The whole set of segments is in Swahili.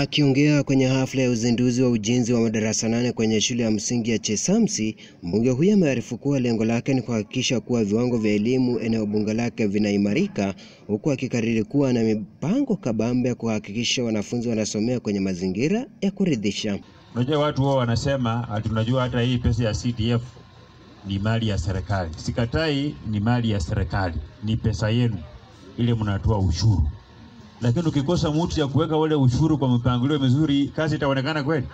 Akiongea kwenye hafla ya uzinduzi wa ujenzi wa madarasa nane kwenye shule ya msingi ya Chesamsi, mbunge huyo amearifu kuwa lengo lake ni kuhakikisha kuwa viwango vya elimu eneo bunge lake vinaimarika, huku akikariri kuwa na mipango kabambe ya kuhakikisha wanafunzi wanasomea kwenye mazingira ya kuridhisha. Unajua watu wao wanasema ati tunajua hata hii pesa ya CDF ni mali ya serikali. Sikatai, ni mali ya serikali, ni pesa yenu ile mnatoa ushuru, lakini ukikosa mtu ya kuweka ule ushuru kwa mpangilio mzuri, kazi itaonekana kweli?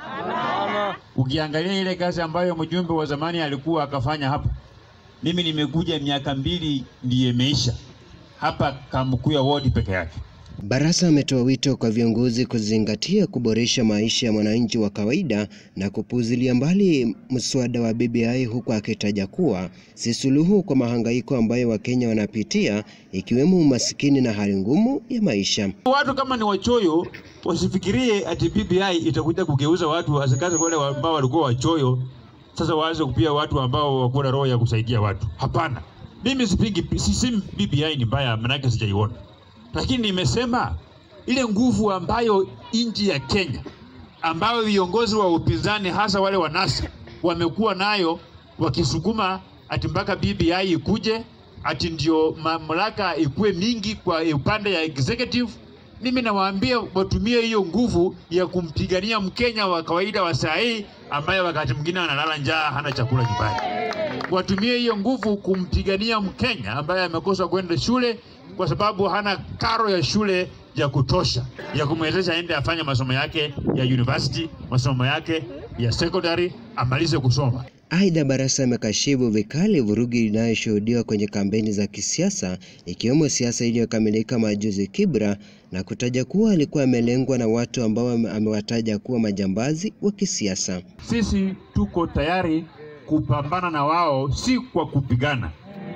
Ukiangalia ile kazi ambayo mjumbe wa zamani alikuwa akafanya hapa, mimi nimekuja miaka mbili ndiye imeisha hapa Kamkuya ward peke yake. Barasa ametoa wito kwa viongozi kuzingatia kuboresha maisha ya mwananchi wa kawaida na kupuzilia mbali mswada wa BBI huku akitaja kuwa si suluhu kwa mahangaiko ambayo Wakenya wanapitia ikiwemo umasikini na hali ngumu ya maisha. Watu kama ni wachoyo wasifikirie ati BBI itakuja kugeuza watu wasikaze wale ambao walikuwa wachoyo, sasa waanze kupia watu ambao wako na roho ya kusaidia watu. Hapana, mimi sipingi, sisemi BBI ni mbaya, manake sijaiona lakini nimesema ile nguvu ambayo nchi ya Kenya ambayo viongozi wa upinzani hasa wale wa NASA wamekuwa nayo wakisukuma ati mpaka BBI ikuje ati ndio mamlaka ikuwe mingi kwa upande ya executive. Mimi nawaambia watumie hiyo nguvu ya kumpigania Mkenya wa kawaida wa saa hii ambaye wakati mwingine analala njaa, hana chakula nyumbani. Watumie hiyo nguvu kumpigania Mkenya ambaye amekosa kwenda shule kwa sababu hana karo ya shule ya kutosha ya kumwezesha aende afanye masomo yake ya university, masomo yake ya secondary, amalize kusoma. Aidha, Barasa amekashifu vikali vurugu inayoshuhudiwa kwenye kampeni za kisiasa ikiwemo siasa iliyokamilika majuzi Kibra, na kutaja kuwa alikuwa amelengwa na watu ambao amewataja kuwa majambazi wa kisiasa. Sisi tuko tayari kupambana na wao, si kwa kupigana,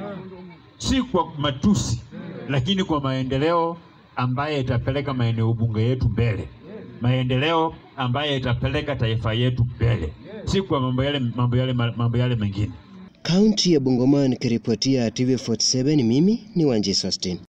si kwa matusi, lakini kwa maendeleo ambaye itapeleka maeneo bunge yetu mbele, maendeleo ambaye itapeleka taifa yetu mbele, si kwa mambo yale, mambo yale, mambo yale mengine. Kaunti ya Bungoma, nikiripotia TV47, mimi ni Wanji Sustin.